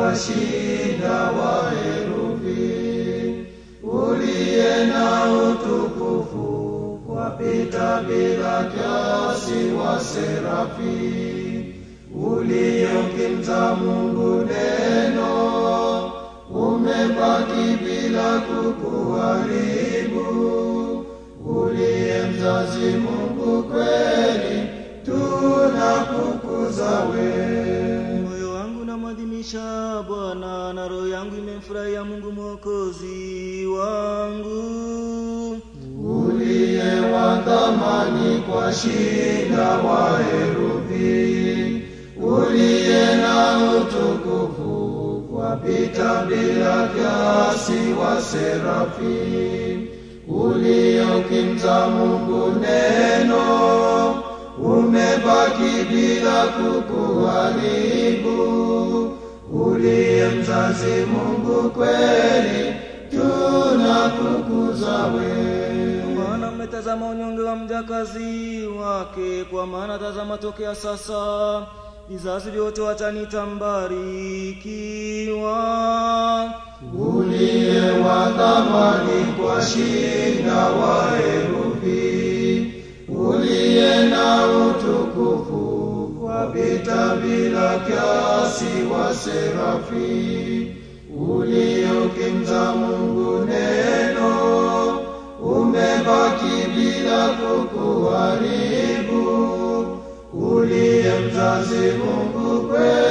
ukashinda wa herufi, uliye na utukufu wapita bila kiasi wa serafi, uliyokimza Mungu neno, umebaki bila kukuharibu, uliye mzazi Mungu kweli, tunakukuza wewe. Moyo wangu namwadhimisha Bwana na roho yangu imemfurahia Mungu mwokozi wangu. uliye wa thamani kwa shida wa herufi, uliye na utukufu wapita bila kiasi wa serafi, uliyokimza Mungu neno, umebaki bila kukuharibu, uliye mzazi Mungu kweli, tunakukuza wewe. Maana mmetazama unyonge wa mjakazi wake, kwa maana tazama tokea sasa vizazi vyote watanita mbarikiwa. uliye wa thamani kwa shina wa herufi, uliye na utukufu wapita bila kiasi wa serafi, uliokimza Mungu neno, umebaki bila kukuharibu, uliye mzazi Mungu kweli